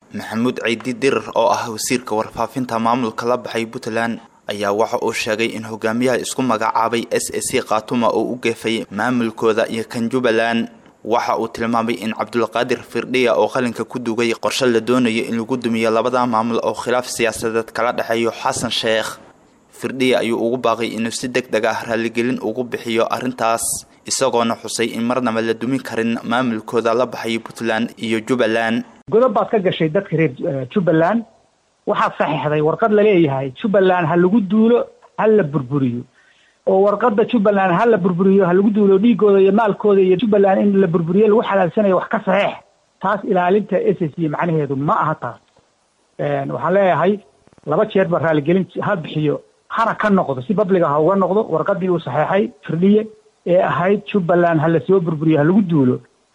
maxamuud ceydi dirir oo ah wasiirka warfaafinta maamulka la baxay puntland ayaa waxa uu sheegay in hogaamiyaha isku magacaabay s a c khaatuma oo u geefay maamulkooda iyo kan jubbaland waxa uu tilmaamay in cabdulqaadir firdhiya oo qalinka ku dugay qorshe la doonayo in lagu dumiyo labada maamul oo khilaaf siyaasadeed kala dhexeeyo xasan sheekh firdhiya ayuu ugu baaqay inuu si deg deg ah raaligelin ugu bixiyo arrintaas isagoona xusay in marnaba la dumin karin maamulkooda la baxay puntland iyo jubbaland godob baad ka gashay dadka reer jubbaland waxaad saxiixday warqad laleeyahay jubbaland ha lagu duulo ha la burburiyo oo warqada jubbaland ha la burburiyo ha lagu duulo dhiigooda iyo maalkooda iyo jubbaland in la burburiyo lagu xalaalsanayo wax ka saxiix taas ilaalinta s s c macnaheedu ma aha taas waxaan leeyahay laba jeer ba raaligelin ha bixiyo hana ka noqdo si babliga ha uga noqdo warqadii uu saxeexay firdhiye ee ahayd jubbaland ha lasoo burburiyo ha lagu duulo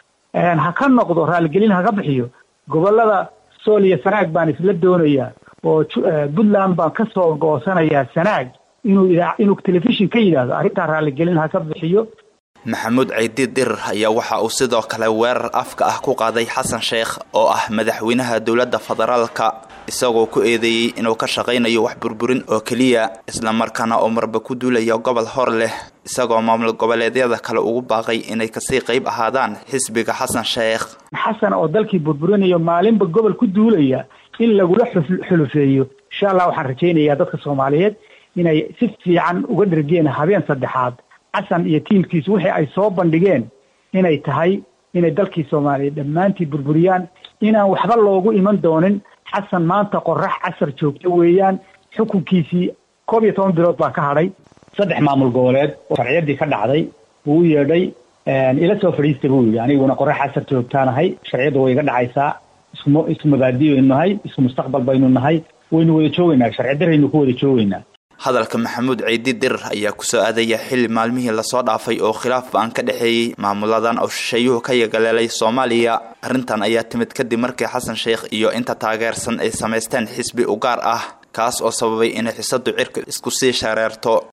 ha ka noqdo raaligelin haga bixiyo gobolada sool iyo sanaag baan isla doonayaa oo puntland baan ka soo goosanayaa sanaag inuu idaa inuu telefishin ka yidhaahdo arrintaa raaligelin ha ka bixiyo maxamuud ceydi dirir ayaa waxa uu sidoo kale weerar afka ah ku qaaday xasan sheekh oo ah madaxweynaha dowladda federaalka isagoo ku eedeeyey inuu ka shaqaynayo wax burburin oo keliya islamarkaana oo marba ku duulaya gobol hor leh isagoo maamul goboleedyada kale ugu baaqay inay kasii qayb ahaadaan xisbiga xasan sheekh xasan oo dalkii burburinayo maalinba gobol ku duulaya in lagula xulufeeyo insha allah waxaan rajaynayaa dadka soomaaliyeed inay si fiican uga dhergeen habeen saddexaad xasan iyo tiimkiisu wixii ay soo bandhigeen inay tahay inay dalkii soomaaliyeed dhammaantii burburiyaan inaan waxba loogu iman doonin xasan maanta qorax casar joogto weeyaan xukunkiisii koob iyo toban bilood baa ka hadhay saddex maamul goboleed oo sharciyadii ka dhacday wuu u yeedhay ila soo fadhiista buu yidhi aniguna qorax casar joogtaanahay sharciyadda way iga dhacaysaa ismu isku mabaadi baynu nahay isku mustaqbal baynu nahay waynu wada joogaynaa sharci daraynu ku wada joogaynaa hadalka maxamuud ceydi dirir ayaa kusoo aadaya xilli maalmihii lasoo dhaafay oo khilaaf ba-an ka dhexeeyey maamuladan oo shisheeyuhu ka yagaleelay soomaaliya arrintan ayaa timid kadib markii xasan sheekh iyo inta taageersan ay samaysteen xisbi u gaar ah kaas oo sababay inay xisadu cirka isku sii shareerto